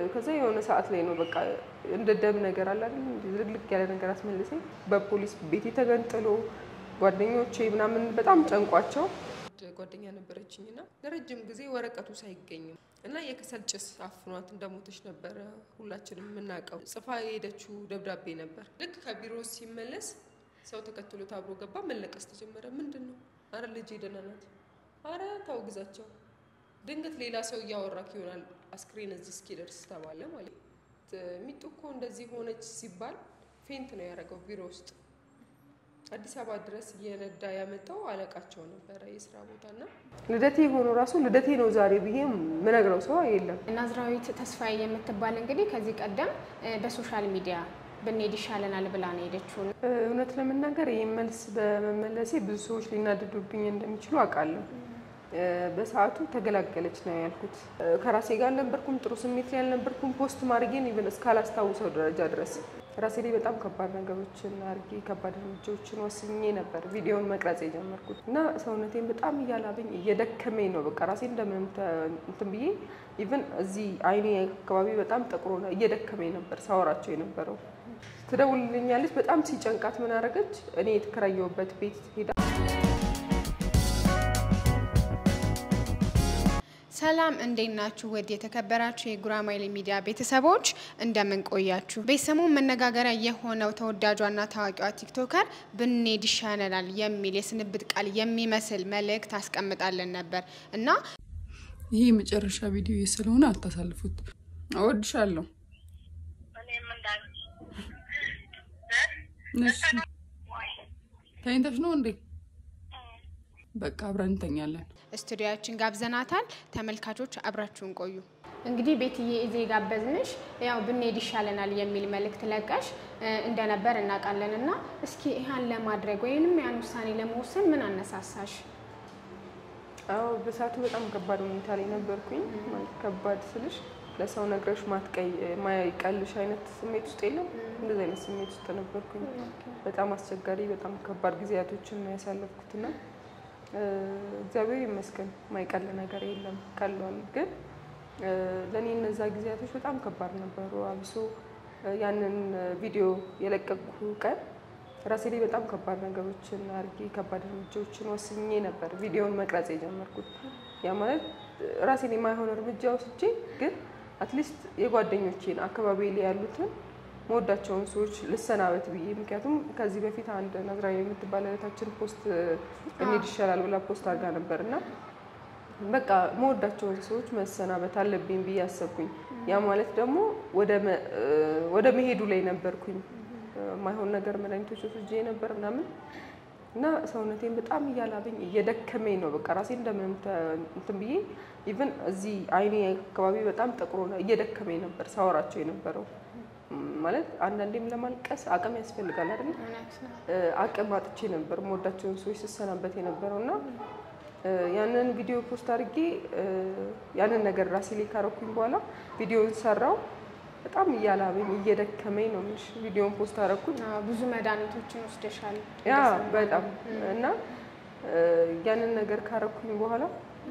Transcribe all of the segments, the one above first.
ከዛ የሆነ ሰዓት ላይ ነው በቃ እንደ ደም ነገር አለ አይደል ዝልግልግ ያለ ነገር አስመልሰኝ በፖሊስ ቤቴ ተገንጥሎ ጓደኞቼ ምናምን በጣም ጨንቋቸው ጓደኛ ነበረችኝ እና ለረጅም ጊዜ ወረቀቱ ሳይገኝም እና የከሰል ጭስ አፍኗት እንደሞተች ነበረ ሁላችንም የምናውቀው። ጽፋ የሄደችው ደብዳቤ ነበር። ልክ ከቢሮ ሲመለስ ሰው ተከትሎት አብሮ ገባ። መለቀስ ተጀመረ። ምንድን ነው? አረ ልጅ ደህና ናት። አረ ተው ግዛቸው። ድንገት ሌላ ሰው እያወራክ ይሆናል አስክሬን እዚህ እስኪደርስ ተባለ ማለት ነው። ሚጡ እኮ እንደዚህ ሆነች ሲባል ፌንት ነው ያደረገው ቢሮ ውስጥ አዲስ አበባ ድረስ እየነዳ ያመጣው አለቃቸው ነበረ የስራ ቦታ እና ልደቴ የሆኑ ራሱ ልደቴ ነው ዛሬ ብዬ ምነግረው ሰው የለም። ናዝራዊት ተስፋዬ የምትባል እንግዲህ ከዚህ ቀደም በሶሻል ሚዲያ ብንሄድ ይሻለናል ብላ ነው ሄደችው። እውነት ለመናገር ይህ መልስ በመመለሴ ብዙ ሰዎች ሊናደዱብኝ እንደሚችሉ አውቃለሁ። በሰዓቱ ተገላገለች ነው ያልኩት። ከራሴ ጋር አልነበርኩም፣ ጥሩ ስሜት ላይ አልነበርኩም። ፖስት ማድረጌን ኢቨን እስካላስታውሰው ደረጃ ድረስ ራሴ ላይ በጣም ከባድ ነገሮችን አድርጌ ከባድ እርምጃዎችን ወስኜ ነበር ቪዲዮውን መቅረጽ የጀመርኩት እና ሰውነቴን በጣም እያላበኝ እየደከመኝ ነው። በቃ ራሴ እንደምንም እንትን ብዬ ኢቨን እዚህ አይኔ አካባቢ በጣም ጠቁሮ እየደከመኝ ነበር ሳወራቸው የነበረው። ትደውልልኛለች። በጣም ሲጨንቃት ምን አደረገች? እኔ የተከራየሁበት ቤት ሄዳ ሰላም እንዴት ናችሁ? ውድ የተከበራችሁ የጉራማይሌ ሚዲያ ቤተሰቦች እንደምን ቆያችሁ? ቤተሰቡን መነጋገሪያ የሆነው ተወዳጇና ታዋቂዋ ቲክቶከር ብንሄድ ይሻለናል የሚል የስንብት ቃል የሚመስል መልእክት አስቀምጣለን ነበር እና ይሄ የመጨረሻ ቪዲዮ ስለሆነ አታሳልፉት። እወድሻለሁ። ተኝተሽ ነው እንዴ? በቃ አብረን እንተኛለን። ስቱዲያችን ጋብዘናታል። ተመልካቾች አብራችሁን ቆዩ። እንግዲህ ቤትዬ እዜ ጋበዝንሽ ያው ብንሄድ ይሻለናል የሚል መልእክት ለቀሽ እንደነበር እናውቃለን እና እስኪ ይህን ለማድረግ ወይንም ያን ውሳኔ ለመወሰን ምን አነሳሳሽ? አዎ በሰዓቱ በጣም ከባድ ሁኔታ ላይ ነበርኩኝ። ማለት ከባድ ስልሽ ለሰው ነግረሽ ማትቀይ ማይቀልሽ አይነት ስሜት ውስጥ የለም። እንደዚህ አይነት ስሜት ውስጥ ነበርኩኝ። በጣም አስቸጋሪ፣ በጣም ከባድ ጊዜያቶችን ነው ያሳለፍኩትና እግዚአብሔር ይመስገን ማይቀል ነገር የለም ቀሏል። ግን ለእኔ እነዛ ጊዜያቶች በጣም ከባድ ነበሩ። አብሶ ያንን ቪዲዮ የለቀቅኩ ቀን ራሴ ላይ በጣም ከባድ ነገሮችን አድርጌ ከባድ እርምጃዎችን ወስኜ ነበር ቪዲዮውን መቅረጽ የጀመርኩት። ያ ማለት ራሴን የማይሆን እርምጃ ወስጄ ግን አትሊስት የጓደኞቼን አካባቢ ላይ ያሉትን መወዳቸውን ሰዎች ልሰናበት ብዬ ምክንያቱም ከዚህ በፊት አንድ ናዝራዊ የምትባል እህታችን ፖስት እንሂድ ይሻላል ብላ ፖስት አድርጋ ነበር እና በቃ መወዳቸውን ሰዎች መሰናበት አለብኝ ብዬ አሰብኩኝ። ያ ማለት ደግሞ ወደ መሄዱ ላይ ነበርኩኝ። ማይሆን ነገር መድኃኒቶች ወስጄ ነበር ምናምን እና ሰውነቴን በጣም እያላበኝ እየደከመኝ ነው። በቃ ራሴ እንደምንም እንትን ብዬ ኢቨን እዚህ አይኔ አካባቢ በጣም ጠቁሮ እየደከመኝ ነበር ሳወራቸው የነበረው ማለት አንዳንዴም ለማልቀስ አቅም ያስፈልጋል አይደል? አቅም አጥቼ ነበር መወዳቸውን ሰዎች ስሰናበት የነበረው እና ያንን ቪዲዮ ፖስት አድርጌ ያንን ነገር ራሴ ላይ ካረኩኝ በኋላ ቪዲዮን ሰራው። በጣም እያላበኝ እየደከመኝ ነው የምልሽ። ቪዲዮን ፖስት አደረኩት። ብዙ መድኃኒቶችን ወስደሻል? ያ በጣም እና ያንን ነገር ካረኩኝ በኋላ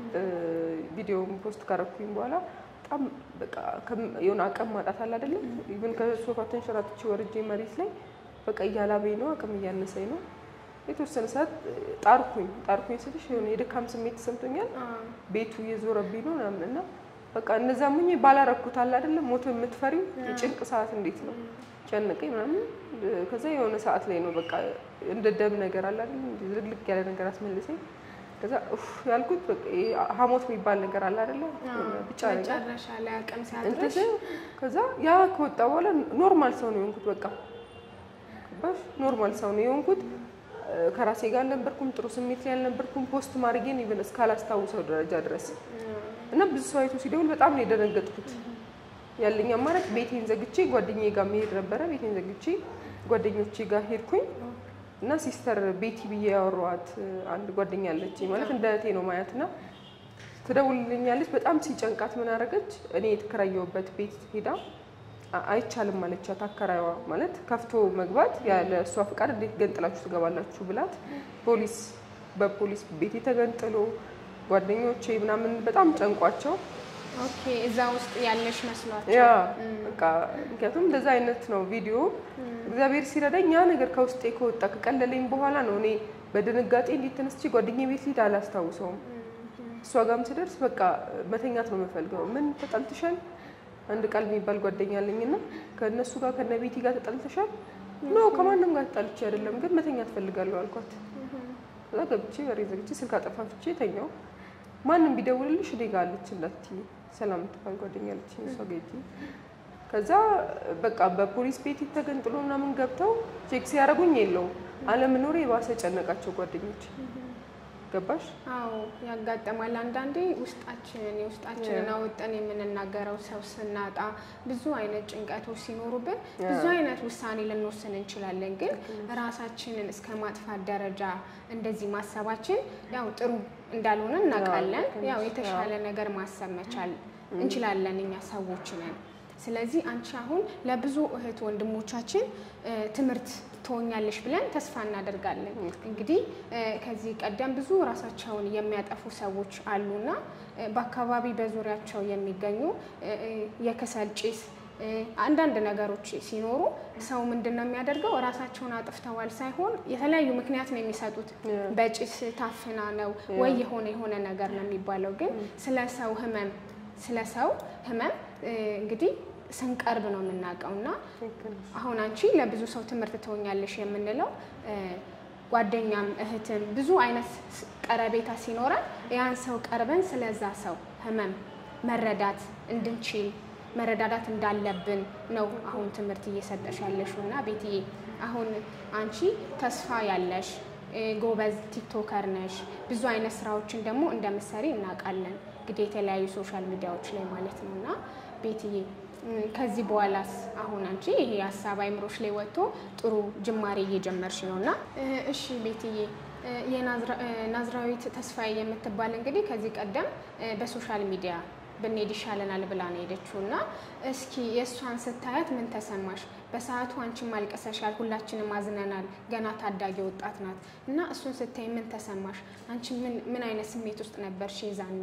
ቪዲዮን ፖስት ካረኩኝ በኋላ በጣም በቃ የሆነ አቅም ማጣት አለ አይደለም። ኢቭን ከሶፋ ተንሸራትቼ ወርጄ መሬት ላይ በቃ እያላበኝ ነው፣ አቅም እያነሰኝ ነው። የተወሰነ ሰዓት ጣርኩኝ ጣርኩኝ ስልሽ የሆነ የድካም ስሜት ተሰምቶኛል። ቤቱ እየዞረብኝ ነው ምናምን እና በቃ እነዛ ሙኝ ባላረኩት አለ አይደለም። ሞቶ የምትፈሪው የጭንቅ ሰዓት እንዴት ነው ጨነቀኝ ምናምን። ከዛ የሆነ ሰዓት ላይ ነው በቃ እንደ ደም ነገር አለ አይደለም፣ ዝልግልግ ያለ ነገር አስመልሰኝ። ከዛ ኡፍ ያልኩት በቃ ሀሞት የሚባል ነገር አለ አይደለም፣ ብቻ ነገር መጨረሻ ላይ አቅም ሲያጥርሽ ከዛ ያ ከወጣ በኋላ ኖርማል ሰው ነው የሆንኩት። በቃ ገባሽ? ኖርማል ሰው ነው የሆንኩት። ከራሴ ጋር አልነበርኩም፣ ጥሩ ስሜት ላይ አልነበርኩም። ፖስት ማድረጌን ኢቨን እስካላስታውሰው ደረጃ ድረስ እና ብዙ ሰው አይቶ ሲደውል በጣም ነው የደነገጥኩት። ያለኝ አማራጭ ቤቴን ዘግቼ ጓደኛዬ ጋር መሄድ ነበረ። ቤቴን ዘግቼ ጓደኞቼ ጋር ሄድኩኝ እና ሲስተር ቤቲ ብዬ ያወራኋት አንድ ጓደኛ አለች። ማለት እንደ እህቴ ነው ማያት እና ትደውልልኛለች። በጣም ሲጨንቃት ምን አደረገች? እኔ የተከራየሁበት ቤት ሄዳ አይቻልም አለቻት። አከራይዋ ማለት ከፍቶ መግባት ያለ እሷ ፍቃድ እንዴት ገንጥላችሁ ትገባላችሁ ብላት ፖሊስ በፖሊስ ቤቴ ተገንጥሎ ጓደኞቼ ምናምን በጣም ጨንቋቸው ኦኬ እዛ ውስጥ ያለሽ መስሏቸው ያ በቃ ምክንያቱም እንደዛ አይነት ነው ቪዲዮ። እግዚአብሔር ሲረዳኝ ያ ነገር ከውስጤ ከወጣ ከቀለለኝ በኋላ ነው እኔ በድንጋጤ እንዴት ተነስቼ ጓደኛዬ ቤት ልሂድ አላስታውሰውም። እሷ ጋርም ስደርስ በቃ መተኛት ነው የምፈልገው። ምን ተጣልተሻል? አንድ ቃል የሚባል ጓደኛ አለኝና ከእነሱ ጋር ከነ ቤቲ ጋር ተጣልተሻል? ኖ ከማንም ጋር ተጣልቼ አይደለም፣ ግን መተኛት ፈልጋለሁ አልኳት። ከዛ ገብቼ በሬ ዘግቼ ስልክ አጠፋፍቼ ተኛው። ማንም ቢደውልልሽ እኔ ጋር አለች እንዳትዪ ሰላም የምትባል ጓደኛ አለችኝ እሷ ጋር ሂጂ። ከዛ በቃ በፖሊስ ቤት ተገንጥሎ ምናምን ገብተው ቼክ ሲያደርጉኝ የለውም አለመኖሬ የባሰ ጨነቃቸው ጓደኞች። ገባሽ? አዎ ያጋጠማል። አንዳንዴ ውስጣችንን የውስጣችንን አወጠን የምንናገረው ሰው ስናጣ ብዙ አይነት ጭንቀቶች ሲኖሩብን ብዙ አይነት ውሳኔ ልንወስን እንችላለን። ግን ራሳችንን እስከ ማጥፋት ደረጃ እንደዚህ ማሰባችን ያው ጥሩ እንዳልሆነ እናውቃለን። ያው የተሻለ ነገር ማሰብ መቻል እንችላለን እኛ ሰዎች ነን። ስለዚህ አንቺ አሁን ለብዙ እህት ወንድሞቻችን ትምህርት ትሆኛለሽ ብለን ተስፋ እናደርጋለን። እንግዲህ ከዚህ ቀደም ብዙ ራሳቸውን የሚያጠፉ ሰዎች አሉና በአካባቢ በዙሪያቸው የሚገኙ የከሰል ጭስ አንዳንድ ነገሮች ሲኖሩ ሰው ምንድን ነው የሚያደርገው? ራሳቸውን አጥፍተዋል ሳይሆን የተለያዩ ምክንያት ነው የሚሰጡት። በጭስ ታፍና ነው ወይ የሆነ የሆነ ነገር ነው የሚባለው። ግን ስለ ሰው ህመም ስለ ሰው ህመም እንግዲህ ስንቀርብ ነው የምናውቀው እና አሁን አንቺ ለብዙ ሰው ትምህርት ትሆኛለሽ የምንለው ጓደኛም እህትም ብዙ አይነት ቀረቤታ ሲኖረን ያን ሰው ቀርበን ስለዛ ሰው ህመም መረዳት እንድንችል መረዳዳት እንዳለብን ነው አሁን ትምህርት እየሰጠሽ ያለሽው እና ቤትዬ አሁን አንቺ ተስፋ ያለሽ ጎበዝ ቲክቶከር ነሽ። ብዙ አይነት ስራዎችን ደግሞ እንደምትሰሪ እናውቃለን። እንግዲህ የተለያዩ ሶሻል ሚዲያዎች ላይ ማለት ነው እና ቤትዬ ከዚህ በኋላስ አሁን አንቺ ይሄ ሀሳብ አይምሮች ላይ ወጥቶ ጥሩ ጅማሬ እየጀመርሽ ነው እና እሺ ቤትዬ የናዝራዊት ተስፋዬ የምትባል እንግዲህ ከዚህ ቀደም በሶሻል ሚዲያ ብንሄድ ይሻለናል ብላ ነው ሄደችው እና እስኪ የእሷን ስታያት ምን ተሰማሽ? በሰዓቱ አንቺም አልቅሰሻል፣ ሁላችንም አዝነናል። ገና ታዳጊ ወጣት ናት እና እሱን ስታይ ምን ተሰማሽ? አንቺ ምን አይነት ስሜት ውስጥ ነበርሽ ይዛኔ?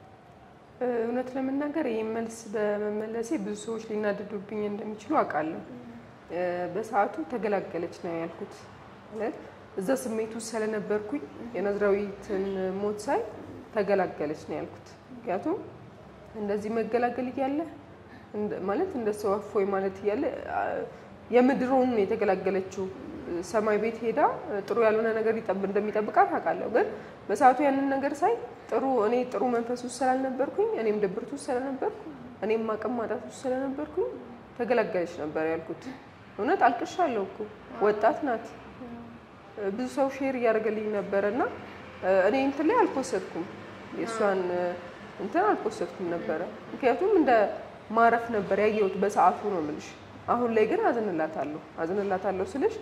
እውነት ለመናገር ይህ መልስ በመመለሴ ብዙ ሰዎች ሊናደዱብኝ እንደሚችሉ አውቃለሁ። በሰዓቱ ተገላገለች ነው ያልኩት። ማለት እዛ ስሜቱ ስለነበርኩኝ የናዝራዊትን ሞት ሳይ ተገላገለች ነው ያልኩት። ምክንያቱም እንደዚህ መገላገል እያለ ማለት እንደ ሰው እፎይ ማለት እያለ የምድሮውን የተገላገለችው ሰማይ ቤት ሄዳ ጥሩ ያልሆነ ነገር እንደሚጠብቃት አውቃለሁ። ግን በሰዓቱ ያንን ነገር ሳይ ጥሩ እኔ ጥሩ መንፈስ ውስጥ ስላልነበርኩኝ እኔም ድብርት ውስጥ ስለነበርኩ እኔም አቅም ማጣት ውስጥ ስለነበርኩኝ ተገላገለች ነበር ያልኩት። እውነት አልቅሻለሁ እኮ ወጣት ናት። ብዙ ሰው ሼር እያደረገልኝ ነበረ እና እኔ እንትን ላይ አልፖሰትኩም የእሷን እንትን አልፖሰትኩም ነበረ። ምክንያቱም እንደ ማረፍ ነበር ያየሁት በሰዓቱ ነው የምልሽ። አሁን ላይ ግን አዝንላታለሁ አዝንላታለሁ ስልሽ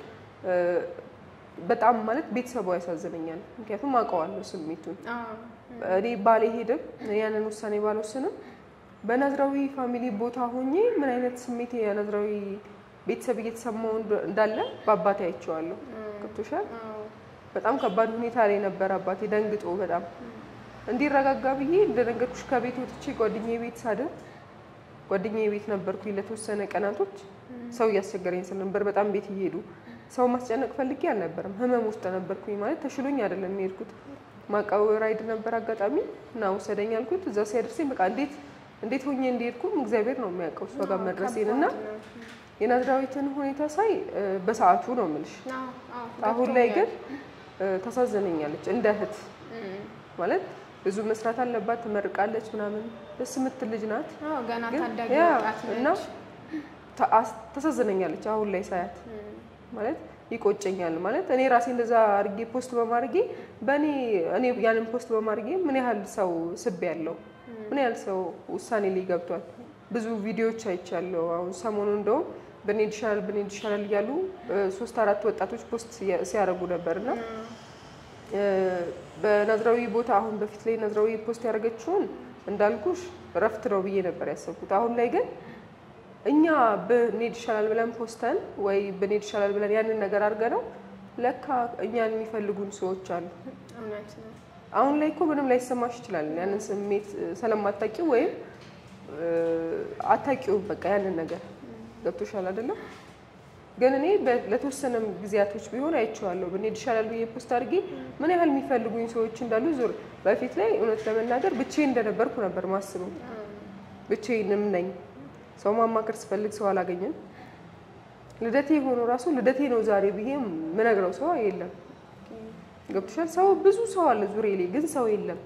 በጣም ማለት ቤተሰቧ ያሳዝነኛል። ምክንያቱም አውቀዋለሁ ስሜቱን። እኔ ባልሄድም ያንን ውሳኔ ባልወስንም በናዝራዊ ፋሚሊ ቦታ ሆኜ ምን አይነት ስሜት የናዝራዊ ቤተሰብ እየተሰማው እንዳለ በአባቴ አይቼዋለሁ። ገብቶሻል? በጣም ከባድ ሁኔታ ላይ ነበር አባቴ ደንግጦ በጣም እንዲረጋጋ ብዬ እንደነገርኩሽ ከቤት ወጥቼ ጓደኛዬ ቤት ሳድር ጓደኛዬ ቤት ነበርኩኝ ለተወሰነ ቀናቶች። ሰው እያስቸገረኝ ስለነበር በጣም ቤት እየሄዱ ሰው ማስጨነቅ ፈልጌ አልነበረም። ህመም ውስጥ ነበርኩኝ ማለት ተሽሎኝ አይደለም የሄድኩት። ማቃው ራይድ ነበር አጋጣሚ እና ውሰደኝ አልኩት። እዛ ሲያደርሰኝ በቃ እንዴት እንዴት ሆኜ እንደሄድኩም እግዚአብሔር ነው የሚያውቀው እሷ ጋር መድረሴን እና የናዝራዊትን ሁኔታ ሳይ በሰዓቱ ነው የምልሽ። አሁን ላይ ግን ታሳዝነኛለች እንደ እህት ማለት ብዙ መስራት አለባት፣ ትመርቃለች ምናምን ደስ የምትል ልጅ ናት። ገና ታዳጊ ያ ወጣት እና ነች። ታሳዝነኛለች አሁን ላይ ሳያት ማለት ይቆጨኛል። ማለት እኔ ራሴ እንደዛ አድርጌ ፖስት በማድረጌ በእኔ እኔ ያንን ፖስት በማድረጌ ምን ያህል ሰው ስብ ያለው ምን ያህል ሰው ውሳኔ ላይ ገብቷል። ብዙ ቪዲዮዎች አይቻለሁ። አሁን ሰሞኑ እንደውም ብንሄድ ይሻላል ብንሄድ ይሻላል እያሉ ሶስት አራት ወጣቶች ፖስት ሲያደርጉ ነበር እና በናዝራዊ ቦታ አሁን በፊት ላይ ናዝራዊ ፖስት ያደረገችውን እንዳልኩሽ እረፍት ነው ብዬ ነበር ያሰብኩት። አሁን ላይ ግን እኛ ብንሄድ ይሻላል ብለን ፖስተን ወይ ብንሄድ ይሻላል ብለን ያንን ነገር አድርገነው ለካ እኛን የሚፈልጉን ሰዎች አሉ። እውነት ነው። አሁን ላይ እኮ ምንም ላይሰማሽ ይችላል። ያንን ስሜት ስለማታውቂው ወይም አታውቂውም። በቃ ያንን ነገር ገብቶሻል አይደለም? ግን እኔ በ- ለተወሰነም ጊዜያቶች ቢሆን አይቼዋለሁ። ብንሄድ ይሻላል ብዬ ፖስት አድርጌ ምን ያህል የሚፈልጉኝ ሰዎች እንዳሉ ዞር በፊት ላይ እውነት ለመናገር ብቻዬን እንደነበርኩ ነበር ማስበው። ብቻዬንም ነኝ። ሰው ማማከር ስፈልግ ሰው አላገኘም። ልደቴ ሆኖ ራሱ ልደቴ ነው ዛሬ ብዬ ምነግረው ሰው የለም። ገብቶሻል? ሰው ብዙ ሰው አለ ዙሪያ ላይ ግን ሰው የለም።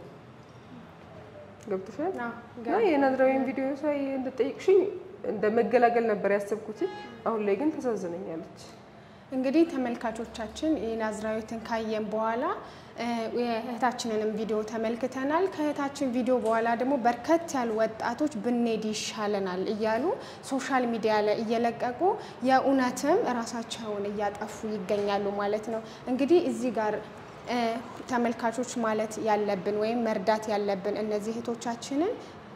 ገብቶሻል? አዎ፣ እና የናዝራዊን ቪዲዮ ሳይ እንደጠየቅሽኝ እንደ መገላገል ነበር ያሰብኩት። አሁን ላይ ግን ተሳዝነኛለች። እንግዲህ ተመልካቾቻችን የናዝራዊትን ካየን በኋላ እ፣ የእህታችንንም ቪዲዮ ተመልክተናል። ከእህታችን ቪዲዮ በኋላ ደግሞ በርከት ያሉ ወጣቶች ብንሄድ ይሻለናል እያሉ ሶሻል ሚዲያ ላይ እየለቀቁ የእውነትም ራሳቸውን እያጠፉ ይገኛሉ ማለት ነው። እንግዲህ እዚህ ጋር እ፣ ተመልካቾች ማለት ያለብን ወይም መርዳት ያለብን እነዚህ እህቶቻችንን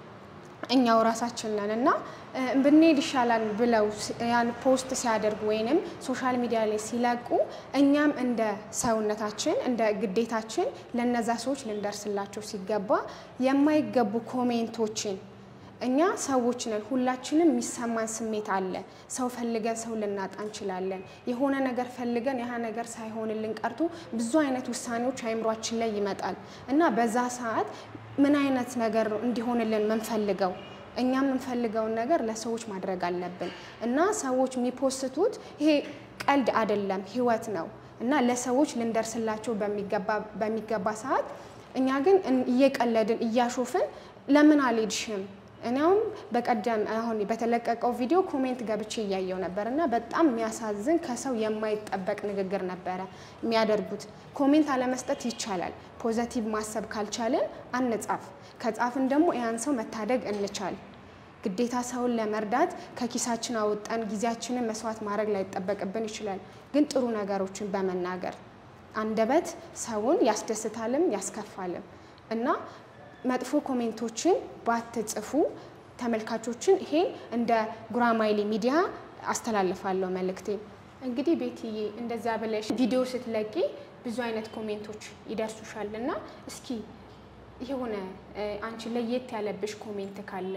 እኛው ራሳችን ነን እና እ፣ ብንሄድ ይሻላል ብለው ስ- ያን ፖስት ሲያደርጉ ወይንም ሶሻል ሚዲያ ላይ ሲለቁ እኛም እንደ ሰውነታችን እንደ ግዴታችን ለነዛ ሰዎች ልንደርስላቸው ሲገባ የማይገቡ ኮሜንቶችን እኛ ሰዎች ነን። ሁላችንም የሚሰማን ስሜት አለ። ሰው ፈልገን ሰው ልናጣ እንችላለን። የሆነ ነገር ፈልገን ያህ ነገር ሳይሆንልን ቀርቶ ብዙ አይነት ውሳኔዎች አይምሯችን ላይ ይመጣል እና በዛ ሰዓት ምን አይነት ነገር ነው እንዲሆንልን የምንፈልገው? እኛ የምንፈልገውን ነገር ለሰዎች ማድረግ አለብን እና ሰዎች የሚፖስቱት ይሄ ቀልድ አይደለም፣ ህይወት ነው እና ለሰዎች ልንደርስላቸው በሚገባ በሚገባ ሰዓት እኛ ግን እን- እየቀለድን እያሾፍን ለምን አልሄድሽም? እኔውም በቀደም አሁን በተለቀቀው ቪዲዮ ኮሜንት ገብቼ እያየው ነበር እና በጣም የሚያሳዝን ከሰው የማይጠበቅ ንግግር ነበረ የሚያደርጉት። ኮሜንት አለመስጠት ይቻላል። ፖዘቲቭ ማሰብ ካልቻልን አንጻፍ፣ ከጻፍን ደግሞ ያን ሰው መታደግ እንቻል። ግዴታ ሰውን ለመርዳት ከኪሳችን አውጠን ጊዜያችንን መስዋዕት ማድረግ ላይጠበቅብን ይችላል። ግን ጥሩ ነገሮችን በመናገር አንደበት ሰውን ያስደስታልም ያስከፋልም እና መጥፎ ኮሜንቶችን ባትጽፉ ተመልካቾችን ይሄን እንደ ጉራማይሌ ሚዲያ አስተላልፋለሁ መልእክቴ። እንግዲህ ቤትዬ እንደዛ ብለሽ ቪዲዮ ስትለቂ ብዙ አይነት ኮሜንቶች ይደርሱሻል እና እስኪ የሆነ እ፣ አንቺ ለየት ያለብሽ ኮሜንት ካለ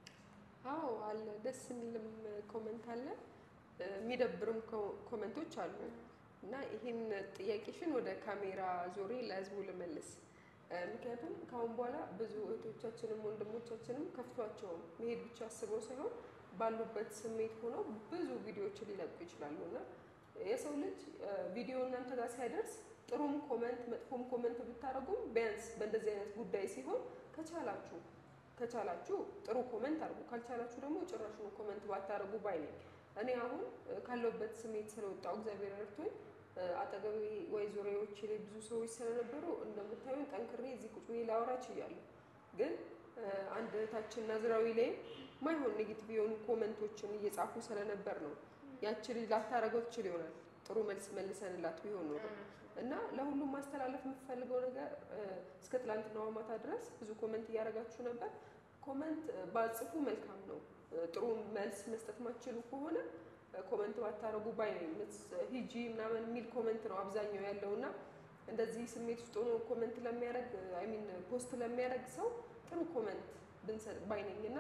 አዎ አለ። ደስ የሚልም ኮመንት አለ፣ የሚደብርም ኮመንቶች አሉ። እና ይህን ጥያቄሽን ወደ ካሜራ ዞሬ ለህዝቡ ልመልስ። ምክንያቱም ከአሁን በኋላ ብዙ እህቶቻችንም ወንድሞቻችንም ከፍቷቸውም መሄድ ብቻ አስበው ሳይሆን ባሉበት ስሜት ሆነው ብዙ ቪዲዮዎችን ሊለቁ ይችላሉ እና የሰው ልጅ ቪዲዮ እናንተ ጋር ሲያደርስ ጥሩም ኮመንት መጥፎም ኮመንት ብታደርጉም ቢያንስ በእንደዚህ አይነት ጉዳይ ሲሆን ከቻላችሁ ከቻላችሁ ጥሩ ኮመንት አድርጉ፣ ካልቻላችሁ ደግሞ ጭራሹን ኮመንት ባታደርጉ ባይ ነኝ። እኔ አሁን ካለሁበት ስሜት ስለወጣው እግዚአብሔር ረድቶኝ አጠገቤ ወይ ዙሪያዎች ላይ ብዙ ሰዎች ስለነበሩ እንደምታዩን ጠንክሬ እዚህ ቁጭ ብዬ ላወራ ችያለሁ። ግን አንድ እህታችን ናዝራዊ ላይ ማይሆን ኔጌቲቭ የሆኑ ኮመንቶችን እየጻፉ ስለነበር ነው ያቺ ልጅ ላታረገው ትችል ይሆናል ጥሩ መልስ መልሰንላት ቢሆን ኖሮ እና ለሁሉም ማስተላለፍ የምፈልገው ነገር እስከ ትላንትናዋ ማታ ድረስ ብዙ ኮመንት እያደረጋችሁ ነበር። ኮመንት ባጽፉ መልካም ነው። ጥሩ መልስ መስጠት ማትችሉ ከሆነ ኮመንት ባታረጉ ባይ ነኝ። ሂጂ ምናምን የሚል ኮመንት ነው አብዛኛው ያለው እና እንደዚህ ስሜት ውስጥ ሆኖ ኮመንት ለሚያደርግ አይ ሚን ፖስት ለሚያደርግ ሰው ጥሩ ኮመንት ብንሰጥ ባይ ነኝ እና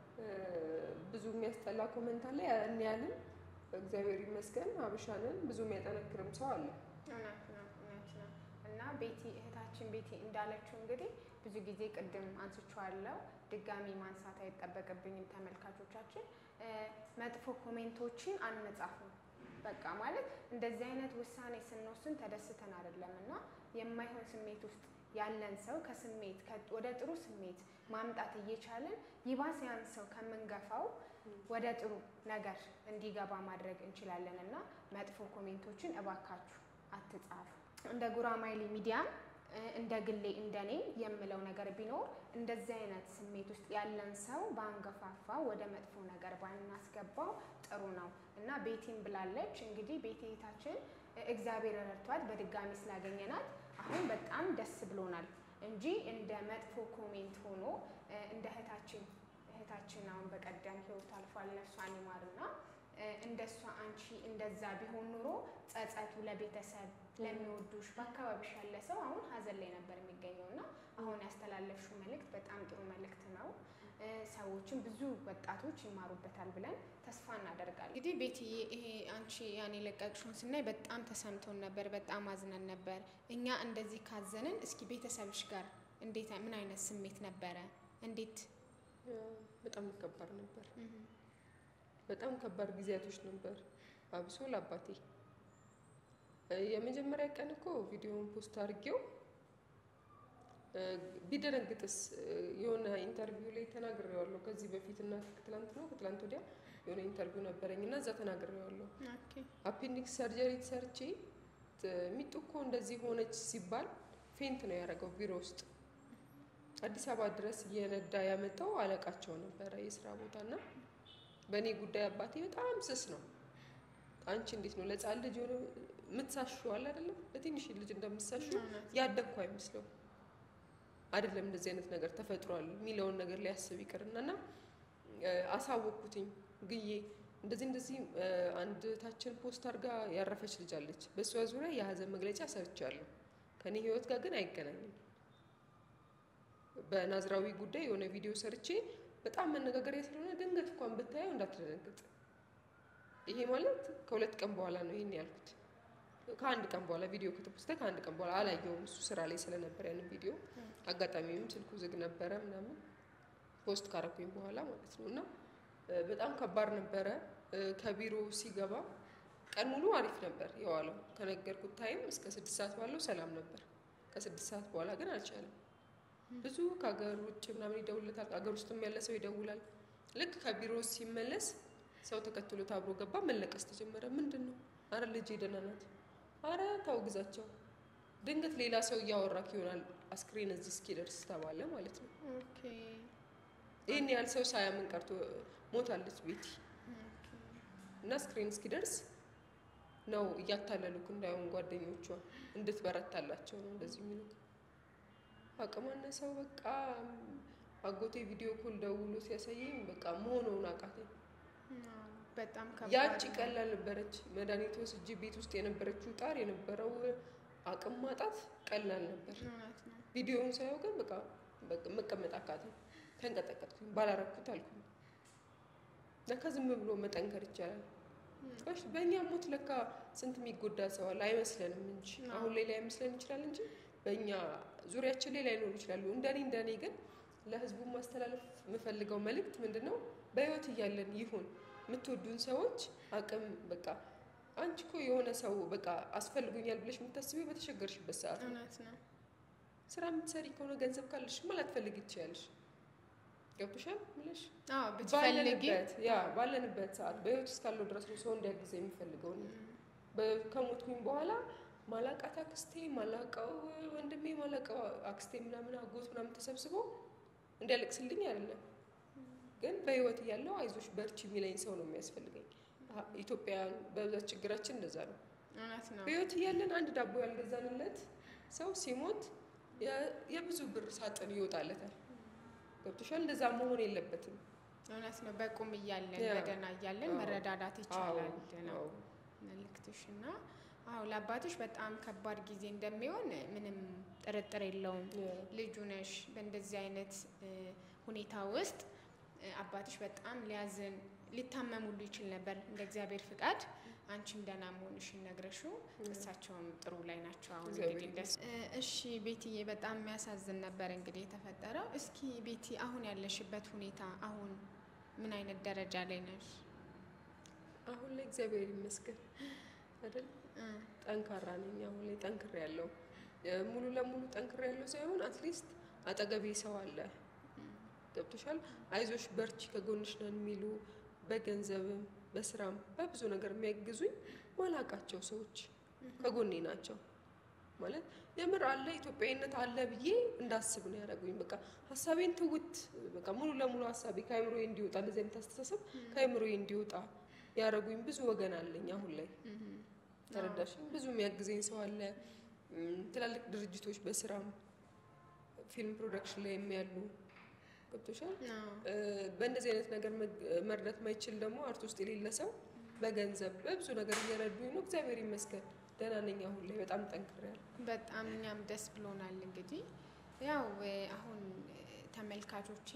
ብዙ የሚያስጠላ ኮመንት አለ። ያን ያህልም እግዚአብሔር ይመስገን አብሻንን ብዙ የሚያጠነክርም ሰው አለ። እውነት ነው እውነት ነው። እና ቤቲ እህታችን ቤቲ እንዳለችው እንግዲህ ብዙ ጊዜ ቅድም አንስቼዋለሁ፣ ድጋሚ ማንሳት አይጠበቅብኝም። ተመልካቾቻችን መጥፎ ኮሜንቶችን አንጻፍም። በቃ ማለት እንደዚህ አይነት ውሳኔ ስንወስን ተደስተን አይደለም እና የማይሆን ስሜት ውስጥ ያለን ሰው ከስሜት ወደ ጥሩ ስሜት ማምጣት እየቻለን ይባስ ያን ሰው ከምንገፋው ወደ ጥሩ ነገር እንዲገባ ማድረግ እንችላለን እና መጥፎ ኮሜንቶችን እባካችሁ አትጻፉ። እንደ ጉራማይሌ ሚዲያም እንደ ግሌ እንደኔ የምለው ነገር ቢኖር እንደዚህ አይነት ስሜት ውስጥ ያለን ሰው በአንገፋፋ ወደ መጥፎ ነገር ባናስገባው ጥሩ ነው እና ቤቲም ብላለች። እንግዲህ ቤቲ እህታችን እግዚአብሔር ረድቷት በድጋሚ ስላገኘናት አሁን በጣም ደስ ብሎናል እንጂ እንደ መጥፎ ኮሜንት ሆኖ እንደ እህታችን እህታችን አሁን በቀደም ህይወት አልፏል ነፍሷን ይማርና እንደሷ አንቺ እንደዛ ቢሆን ኑሮ ጸጸቱ ለቤተሰብ ለሚወዱሽ በአካባቢሽ ያለ ሰው አሁን ሀዘን ላይ ነበር የሚገኘው እና አሁን ያስተላለፍሽው መልእክት በጣም ጥሩ መልእክት ነው። እ፣ ሰዎችም ብዙ ወጣቶች ይማሩበታል ብለን ተስፋ እናደርጋለን። እንግዲህ ቤትዬ ይሄ አንቺ ያን የለቀቅሽውን ስናይ በጣም ተሰምቶን ነበር፣ በጣም አዝነን ነበር። እኛ እንደዚህ ካዘንን እስኪ ቤተሰብሽ ጋር እንዴት ምን አይነት ስሜት ነበረ? እንዴት በጣም ከባድ ነበር። በጣም ከባድ ጊዜያቶች ነበር። አብሶ ለአባቴ እ፣ የመጀመሪያ ቀን እኮ ቪዲዮውን ፖስት አድርጌው እ፣ ቢደነግጥስ እ፣ የሆነ ኢንተርቪው ላይ ተናግሬዋለሁ ከዚህ በፊት እና ከትላንት ነው ከትላንት ወዲያ የሆነ ኢንተርቪው ነበረኝ እና እዛ ተናግሬዋለሁ። ኦኬ አፔንዲክስ ሰርጀሪ ተሰርቼ ት- ሚጡ እኮ እንደዚህ ሆነች ሲባል ፌንት ነው ያደረገው ቢሮ ውስጥ አዲስ አበባ ድረስ እየነዳ ያመጣው አለቃቸው ነበረ የስራ ቦታ እና በእኔ ጉዳይ አባቴ በጣም ስስ ነው። አንቺ እንዴት ነው ለጻን ልጅ ሆነ የምትሳሹ አለ አይደለም ለትንሽ ልጅ እንደምትሳሹ ያደግኩ አይመስለው አይደለም እንደዚህ አይነት ነገር ተፈጥሯል የሚለውን ነገር ሊያስብ ይቅርና እና እ፣ አሳወቅኩትኝ ግዬ እንደዚህ እንደዚህ እ፣ አንድ ታችን ፖስት አድርጋ ያረፈች ልጅ አለች። በእሷ ዙሪያ የሀዘን መግለጫ ሰርቻለሁ። ከኔ ህይወት ጋር ግን አይገናኝም። በናዝራዊ ጉዳይ የሆነ ቪዲዮ ሰርቼ በጣም መነጋገሪያ ስለሆነ ድንገት እንኳን ብታየው እንዳትደነግጥ። ይሄ ማለት ከሁለት ቀን በኋላ ነው ይሄን ያልኩት። ከአንድ ቀን በኋላ ቪዲዮ ከተፖስተ ከአንድ ቀን በኋላ አላየውም። እሱ ስራ ላይ ስለነበረ ያንን ቪዲዮ አጋጣሚም ስልኩ ዝግ ነበረ ምናምን ፖስት ካረኩኝ በኋላ ማለት ነው። እና እ፣ በጣም ከባድ ነበረ። እ፣ ከቢሮ ሲገባ ቀን ሙሉ አሪፍ ነበር የዋለው። ከነገርኩት ታይም እስከ ስድስት ሰዓት ባለው ሰላም ነበር። ከስድስት ሰዓት በኋላ ግን አልቻለም። ብዙ ከሀገር ውጭ ምናምን ይደውልለታል። ሀገር ውስጥም ያለ ሰው ይደውላል። ልክ ከቢሮ ሲመለስ ሰው ተከትሎት አብሮ ገባ። መለቀስ ተጀመረ። ምንድን ነው? አረ ልጅ ደህና ናት። አረ ተው ግዛቸው። ድንገት ሌላ ሰው እያወራክ ይሆናል። አስክሬን እዚህ እስኪደርስ ተባለ ማለት ነው። ኦኬ ይህን ያህል ሰው ሳያምን ቀርቶ ሞታለች ቤቲ እና ስክሪን እስኪደርስ ነው እያታለሉክ እንዳይሆን ጓደኞቿ እንድትበረታላቸው ነው እንደዚህ የሚሉክ። አቅም አነሰው በቃ አጎቴ ቪዲዮ ኮል ደውሎ ሲያሳየኝ በቃ መሆነውን አቃተኝ። በጣም ከባድ ያቺ ነው። ቀላል ነበረች። መድኃኒት ወስጄ ቤት ውስጥ የነበረችው ጣር የነበረው አቅም ማጣት ቀላል ነበር። እውነት ነው። ቪዲዮውን ሳየው ግን በቃ በቃ መቀመጥ አቃተኝ። ተንቀጠቀጥኩኝ። ባላረኩት አልኩኝ። ለካ ዝም ብሎ መጠንከር ይቻላል። እሺ በእኛ ሞት ለካ ስንት የሚጎዳ ሰው አለ። አይመስለንም እንጂ አሁን ላይ ላይመስለን ይችላል እንጂ በእኛ ዙሪያችን ላይ ላይኖሩ ይችላሉ። እንደኔ እንደኔ ግን ለህዝቡ ማስተላለፍ የምፈልገው መልእክት ምንድን ነው? በህይወት እያለን ይሁን የምትወዱን ሰዎች አቅም በቃ አንቺ እኮ የሆነ ሰው በቃ አስፈልጉኛል ብለሽ የምታስቢው በተቸገርሽበት ሰዓት ነው። እውነት ነው። ስራ የምትሰሪ ከሆነ ገንዘብ ካለሽ ማ ላትፈልጊ ትችያለሽ። ገብቶሻል ምለሽ አዎ ብትፈልጊ ባለንበት ያ ባለንበት ሰዓት በህይወት እስካለው ድረስ ነው ሰው እንዲያግዘ የሚፈልገው ነው። በ- ከሞትኩኝ በኋላ ማላቃት አክስቴ ማላቀው ወንድሜ ማላቀው አክስቴ ምናምን አጎት ምናምን ተሰብስቦ እንዲያለቅስልኝ አይደለም፣ ግን በህይወት እያለው አይዞሽ በርቺ የሚለኝ ሰው ነው የሚያስፈልገኝ። አ- ኢትዮጵያውያን በብዛት ችግራችን እንደዛ ነው። እውነት ነው። በህይወት እያለን አንድ ዳቦ ያልገዛንለት ሰው ሲሞት የ- የብዙ ብር ሳጥን ይወጣለታል። ገብቶሻል? እንደዛ መሆን የለበትም። እውነት ነው። በቁም እያለን ያ። በደህና እያለን አዎ። መረዳዳት ይቻላል አዎ፣ ነው አዎ። መልእክትሽ እና አዎ ለአባቶች በጣም ከባድ ጊዜ እንደሚሆን ምንም ጥርጥር የለውም። ያ። ልጁ ነሽ። በእንደዚህ አይነት እ፣ ሁኔታ ውስጥ እ፣ አባትሽ በጣም ሊያዝን ሊታመሙሉ ይችል ነበር። እንደ እግዚአብሔር ፍቃድ አንቺም ደህና መሆንሽን ነግረሽው እሳቸውም ጥሩ ላይ ናቸው። አሁን እግዚአብሔር እንግዲህ ደስ እ፣ እሺ ቤትዬ፣ በጣም የሚያሳዝን ነበር እንግዲህ የተፈጠረው። እስኪ ቤቲ አሁን ያለሽበት ሁኔታ አሁን ምን አይነት ደረጃ ላይ ነሽ? አሁን ላይ እግዚአብሔር ይመስገን አይደል እ፣ ጠንካራ ነኝ። አሁን ላይ ጠንክሬ ያለው ሙሉ ለሙሉ ጠንክሬ ያለው ሳይሆን አትሊስት አጠገቤ ሰው አለ። ገብቶሻል? አይዞሽ በርቺ፣ ከጎንሽ ነን የሚሉ በገንዘብም በስራም በብዙ ነገር የሚያግዙኝ ማላቃቸው ሰዎች ከጎኔ ናቸው። ማለት የምር አለ ኢትዮጵያዊነት አለ ብዬ እንዳስብ ነው ያደረጉኝ። በቃ ሀሳቤን ትውት በቃ ሙሉ ለሙሉ ሀሳቤ ከአይምሮዬ እንዲወጣ እንደዚህ አይነት አስተሳሰብ ከአይምሮዬ እንዲወጣ ያደረጉኝ ብዙ ወገን አለኝ አሁን ላይ ተረዳሽኝ። ብዙ የሚያግዘኝ ሰው አለ። እም፣ ትላልቅ ድርጅቶች በስራም ፊልም ፕሮዳክሽን ላይ የሚያሉ ገብቶሻል። አዎ። እ፣ በእንደዚህ አይነት ነገር መግ- መርዳት ማይችል ደግሞ አርት ውስጥ የሌለ ሰው በገንዘብ በብዙ ነገር እየረዱኝ ነው። እግዚአብሔር ይመስገን ደህና ነኝ። አሁን ላይ በጣም ጠንክሬያለሁ። በጣም እኛም ደስ ብሎናል። እንግዲህ ያው እ፣ አሁን እ፣ ተመልካቾቼ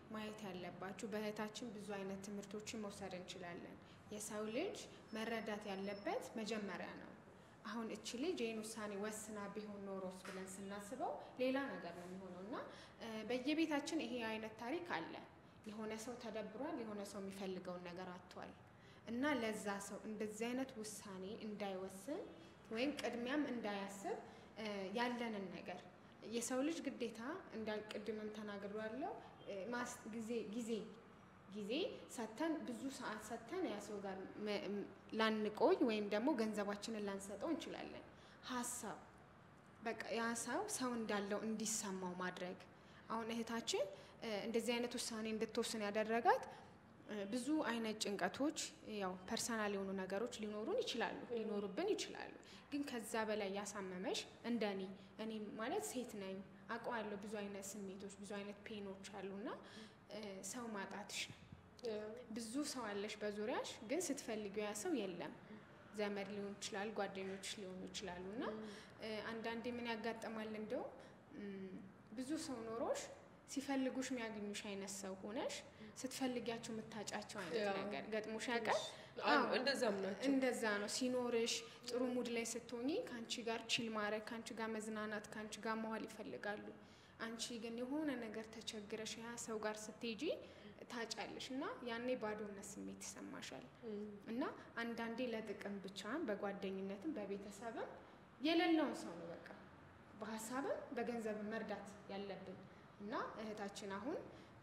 ማየት ያለባችሁ በእህታችን ብዙ አይነት ትምህርቶችን መውሰድ እንችላለን። የሰው ልጅ መረዳት ያለበት መጀመሪያ ነው። አሁን እቺ ልጅ ይህን ውሳኔ ወስና ቢሆን ኖሮስ ብለን ስናስበው ሌላ ነገር ነው የሚሆነው እና በየቤታችን ይሄ አይነት ታሪክ አለ። የሆነ ሰው ተደብሯል፣ የሆነ ሰው የሚፈልገውን ነገር አጥቷል እና ለዛ ሰው እንደዚህ አይነት ውሳኔ እንዳይወስን ወይም ቅድሚያም እንዳያስብ ያለንን ነገር የሰው ልጅ ግዴታ እንዳልቅድምም ተናግሮ ያለው ጊዜ ጊዜ ጊዜ ሰተን ብዙ ሰዓት ሰተን ያ ሰው ጋር ላንቆይ ወይም ደግሞ ገንዘባችንን ላንሰጠው እንችላለን። ሀሳብ በቃ ያ ሰው ሰው እንዳለው እንዲሰማው ማድረግ። አሁን እህታችን እንደዚህ አይነት ውሳኔ እንድትወስን ያደረጋት ብዙ አይነት ጭንቀቶች ያው ፐርሰናል የሆኑ ነገሮች ሊኖሩን ይችላሉ ሊኖሩብን ይችላሉ። ግን ከዛ በላይ ያሳመመሽ እንደ እኔ እኔ ማለት ሴት ነኝ አውቀዋለሁ። ብዙ አይነት ስሜቶች ብዙ አይነት ፔኖች አሉና ሰው ማጣትሽ ነው። ብዙ ሰው አለሽ በዙሪያሽ፣ ግን ስትፈልጊው ያ ሰው የለም። ዘመድ ሊሆን ይችላል፣ ጓደኞች ሊሆኑ ይችላሉ። እና አንዳንዴ ምን ያጋጥማል እንደው ብዙ ሰው ኖሮሽ ሲፈልጉሽ የሚያገኙሽ አይነት ሰው ሆነሽ ስትፈልጊያቸው የምታጫቸው አይነት ነገር ገጥሞሽ ያውቃል? እንደዛም ናቸው። እንደዛ ነው ሲኖርሽ ጥሩ ሙድ ላይ ስትሆኚ ከአንቺ ጋር ቺል ማድረግ ከአንቺ ጋር መዝናናት ከአንቺ ጋር መዋል ይፈልጋሉ። አንቺ ግን የሆነ ነገር ተቸግረሽ ያ ሰው ጋር ስትሄጂ ታጫለሽ እና ያኔ ባዶነት ስሜት ይሰማሻል። እና አንዳንዴ ለጥቅም ብቻ በጓደኝነትም በቤተሰብም የሌለውን ሰው ነው በቃ በሀሳብም በገንዘብም መርዳት ያለብን እና እህታችን አሁን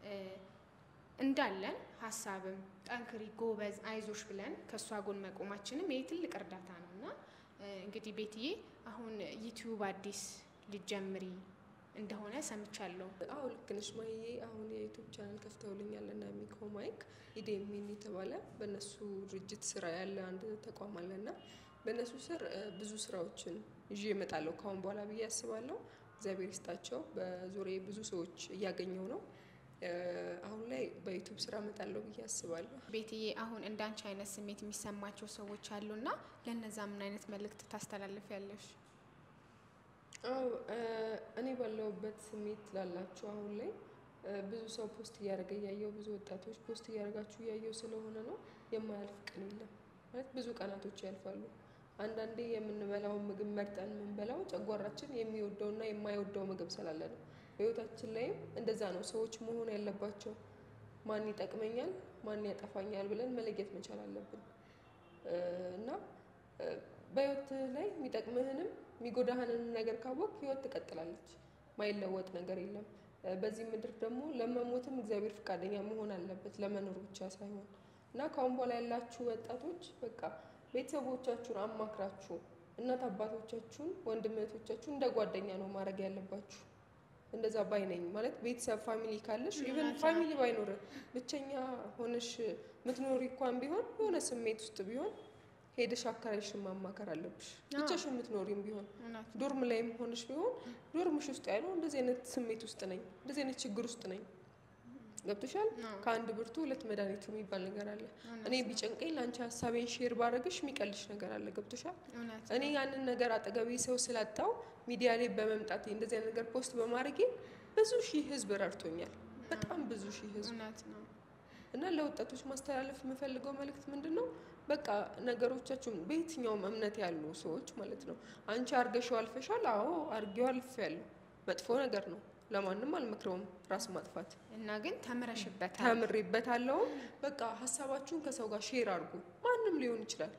እንዳለን ሀሳብም ጠንክሪ፣ ጎበዝ፣ አይዞሽ ብለን ከእሷ ጎን መቆማችንም ይህ ትልቅ እርዳታ ነው እና እንግዲህ ቤትዬ አሁን ዩቲዩብ አዲስ ልጀምሪ እንደሆነ ሰምቻለሁ። አዎ ልክ ነሽ ማዬ። አሁን የዩቱብ ቻናል ከፍተውልኛል እና ሚኮ ማይክ ኢዴሚን የተባለ በእነሱ ድርጅት ስራ ያለ አንድ ተቋም አለ እና በእነሱ ስር ብዙ ስራዎችን ይዤ እመጣለሁ ከአሁን በኋላ ብዬ አስባለሁ። እግዚአብሔር ይስጣቸው። በዙሪያ ብዙ ሰዎች እያገኘው ነው። አሁን ላይ በዩቱብ ስራ እመጣለሁ ብዬ አስባለሁ። ቤትዬ አሁን እንዳንቺ አይነት ስሜት የሚሰማቸው ሰዎች አሉና ለእነዛ ምን አይነት መልእክት ታስተላልፊያለሽ? አዎ እኔ ባለሁበት ስሜት ላላችሁ አሁን ላይ ብዙ ሰው ፖስት እያደረገ እያየው ብዙ ወጣቶች ፖስት እያደረጋችሁ እያየው ስለሆነ ነው። የማያልፍ ቀን የለም ማለት ብዙ ቀናቶች ያልፋሉ። አንዳንዴ የምንበላውን ምግብ መርጠን የምንበላው ጨጓራችን የሚወደውና የማይወደው ምግብ ስላለ ነው። በህይወታችን ላይም እንደዛ ነው ሰዎች መሆን ያለባቸው። ማን ይጠቅመኛል፣ ማን ያጠፋኛል ብለን መለየት መቻል አለብን እና በህይወት ላይ የሚጠቅምህንም የሚጎዳህንም ነገር ካወቅ ህይወት ትቀጥላለች። ማይለወጥ ነገር የለም። በዚህ ምድር ደግሞ ለመሞትም እግዚአብሔር ፈቃደኛ መሆን አለበት ለመኖር ብቻ ሳይሆን እና ከአሁን በኋላ ያላችሁ ወጣቶች በቃ ቤተሰቦቻችሁን አማክራችሁ እናት አባቶቻችሁን ወንድም እህቶቻችሁን እንደ ጓደኛ ነው ማድረግ ያለባችሁ። እንደዛ ባይ ነኝ ማለት ቤተሰብ ፋሚሊ ካለሽ ኢቨን ፋሚሊ ባይኖር ብቸኛ ሆነሽ ምትኖሪ እንኳን ቢሆን የሆነ ስሜት ውስጥ ቢሆን ሄደሽ አካባቢሽን ማማከር አለብሽ። ብቻሽ የምትኖሪም ቢሆን ዶርም ላይም ሆነሽ ቢሆን ዶርምሽ ውስጥ ያለው እንደዚህ አይነት ስሜት ውስጥ ነኝ፣ እንደዚህ አይነት ችግር ውስጥ ነኝ ገብቶሻል። ከአንድ ብርቱ ሁለት መድኃኒቱ የሚባል ነገር አለ። እኔ ቢጨንቀኝ ለአንቺ ሀሳቤን ሼር ባረግሽ የሚቀልሽ ነገር አለ። ገብቶሻል። እኔ ያንን ነገር አጠገቤ ሰው ስላጣው ሚዲያ ላይ በመምጣት እንደዚህ አይነት ነገር ፖስት በማድረጌ ብዙ ሺህ ህዝብ ረድቶኛል። በጣም ብዙ ሺህ ህዝብ እና ለወጣቶች ማስተላለፍ የምፈልገው መልእክት ምንድን ነው? በቃ ነገሮቻችሁን በየትኛውም እምነት ያሉ ሰዎች ማለት ነው አንቺ አርገሽው አልፈሻል። አዎ አርጌው አልፌያለሁ። መጥፎ ነገር ነው። ለማንም አልመክረውም ራስ ማጥፋት እና ግን ተምረሽበታል። ተምሬበታለሁ። በቃ ሀሳባችሁን ከሰው ጋር ሼር አድርጉ። ማንም ሊሆን ይችላል።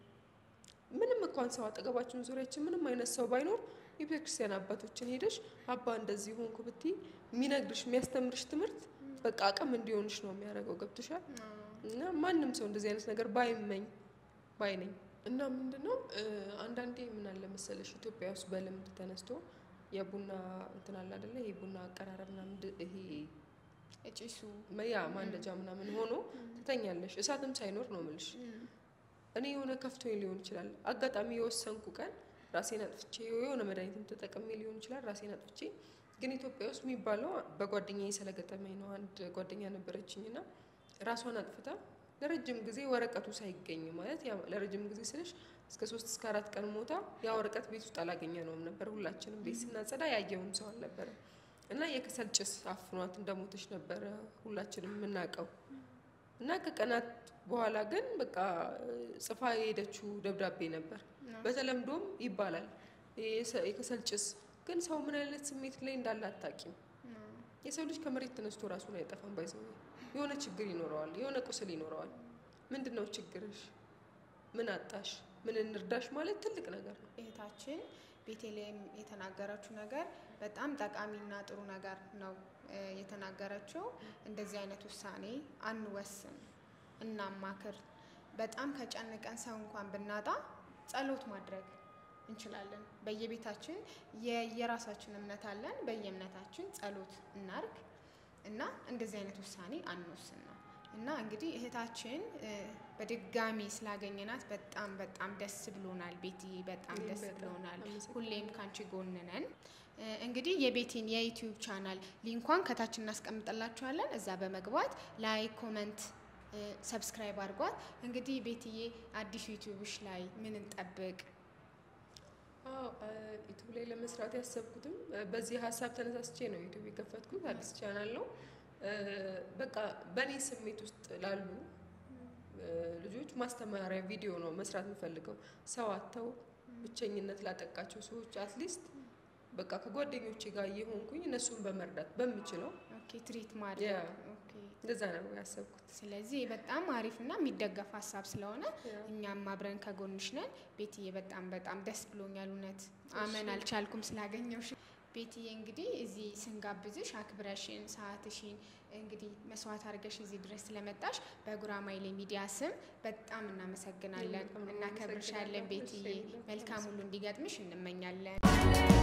ምንም እንኳን ሰው አጠገባችን ዙሪያችን ምንም አይነት ሰው ባይኖር የቤተክርስቲያን አባቶችን ሄደሽ አባ እንደዚህ ሆንኩ ብትይ የሚነግርሽ የሚያስተምርሽ ትምህርት በቃ አቅም እንዲሆንሽ ነው የሚያደርገው። ገብቶሻል። እና ማንም ሰው እንደዚህ አይነት ነገር ባይመኝ ባይ ነኝ። እና ምንድነው አንዳንዴ ምን አለ መሰለሽ ኢትዮጵያ ውስጥ በልምድ ተነስቶ የቡና እንትን አለ አይደለ? ይሄ ቡና አቀራረብ ምናምን ይሄ እጭሱ ያ ማንደጃ ምናምን ሆኖ ትተኛለሽ፣ እሳትም ሳይኖር ነው ምልሽ። እኔ የሆነ ከፍቶኝ ሊሆን ይችላል አጋጣሚ የወሰንኩ ቀን ራሴን አጥፍቼ የሆነ መድኃኒትም ተጠቅሜ ሊሆን ይችላል ራሴን አጥፍቼ። ግን ኢትዮጵያ ውስጥ የሚባለው በጓደኛዬ ስለገጠመኝ ነው። አንድ ጓደኛ ነበረችኝ እና ራሷን አጥፍታ ለረጅም ጊዜ ወረቀቱ ሳይገኝ ማለት ለረጅም ጊዜ ስልሽ እስከ ሶስት እስከ አራት ቀን ሞታ ያ ወረቀት ቤት ውስጥ አላገኘ ነውም ነበር። ሁላችንም ቤት ስናጸዳ ያየውም ሰው አልነበረም። እና የከሰል ጭስ አፍኗት እንደሞተች ነበረ ሁላችንም የምናውቀው። እና ከቀናት በኋላ ግን በቃ ጽፋ የሄደችው ደብዳቤ ነበር። በተለምዶም ይባላል የሰ- የከሰል ጭስ ግን ሰው ምን አይነት ስሜት ላይ እንዳለ አታውቂም። የሰው ልጅ ከመሬት ተነስቶ ራሱን አይጠፋም። ባይዘው የሆነ ችግር ይኖረዋል፣ የሆነ ቁስል ይኖረዋል። ምንድን ነው ችግርሽ? ምን አጣሽ? ምን እንርዳሽ ማለት ትልቅ ነገር ነው። እህታችን ቤተልሔም የተናገረችው ነገር በጣም ጠቃሚና ጥሩ ነገር ነው እ የተናገረችው። እንደዚህ አይነት ውሳኔ አንወስን፣ እናማክር። በጣም ከጨንቀን ሰው እንኳን ብናጣ ጸሎት ማድረግ እንችላለን። በየቤታችን የየራሳችን እምነት አለን። በየእምነታችን ጸሎት እናርግ እና እንደዚህ አይነት ውሳኔ አንወስን ነው እና እንግዲህ እህታችን እ በድጋሚ ስላገኘናት በጣም በጣም ደስ ብሎናል። ቤቲ በጣም እኔም ደስ በጣም ብሎናል። አመሰግናለሁ። ሁሌም ካንቺ ጎን ነን። እ እንግዲህ የቤቲን የዩቲዩብ ቻናል ሊንኳን ከታች እናስቀምጥላችኋለን። እዛ በመግባት ላይክ፣ ኮመንት፣ ሰብስክራይብ አድርጓት። እንግዲህ ቤትዬ አዲስ ዩቲዩብሽ ላይ ምን እንጠብቅ? አዎ ዩቱብ ላይ ለመስራት ያሰብኩትም እ በዚህ ሀሳብ ተነሳስቼ ነው ዩቱብ የከፈትኩት። አዲስ ቻናል ነው። እ በቃ በእኔ ስሜት ውስጥ ላሉ እ ልጆች ማስተማሪያ ቪዲዮ ነው መስራት የምፈልገው። ሰው አጥተው ብቸኝነት ላጠቃቸው ሰዎች አትሊስት በቃ ከጓደኞቼ ጋር እየሆንኩኝ እነሱን በመርዳት በምችለው ኦኬ ትሪት ማድረግ ያ። ኦኬ። እንደዛ ነው ያሰብኩት። ስለዚህ በጣም አሪፍና የሚደገፍ ሀሳብ ስለሆነ ያ። እኛም አብረን ከጎንሽ ነን። ቤትዬ በጣም በጣም ደስ ብሎኛል። እውነት አመን አልቻልኩም ስላገኘውሽ። ቤትዬ እንግዲህ እዚህ ስንጋብዝሽ አክብረሽን ሰዓትሽን እንግዲህ መስዋዕት አድርገሽ እዚህ ድረስ ስለመጣሽ በጉራማይሌ ሚዲያ ስም በጣም እናመሰግናለን፣ በጣም ነው እናከብርሻለን። የማመሰግናለሁ። ቤትዬ እሺ፣ መልካም ሁሉ እንዲገጥምሽ እንመኛለን።